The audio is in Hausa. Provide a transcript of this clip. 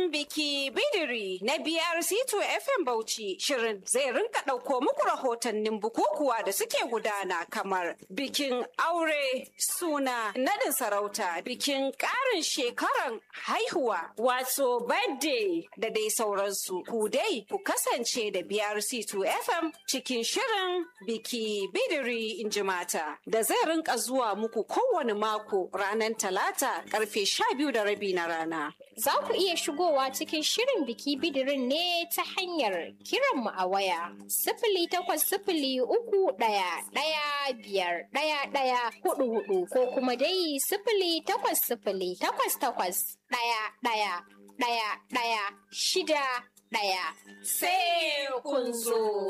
Shirin biki bidiri na BRC2 FM Bauchi shirin zai rinka ɗauko muku rahotannin bukukuwa da suke gudana kamar bikin aure suna nadin sarauta bikin ƙarin shekaran haihuwa wato birthday da dai sauransu ku dai ku kasance da BRC2 FM cikin shirin biki bidiri in ji mata da zai rinka zuwa muku kowane mako ranar talata karfe sha biyu da rabi na rana. Za ku iya shigowa cikin shirin biki bidirin ne ta hanyar kiranmu a waya. Sifili takwas sifili uku ɗaya ɗaya biyar ɗaya ɗaya hudu hudu ko kuma dai sifili takwas sifili takwas takwas ɗaya ɗaya ɗaya ɗaya shida ɗaya. Sai kun zo.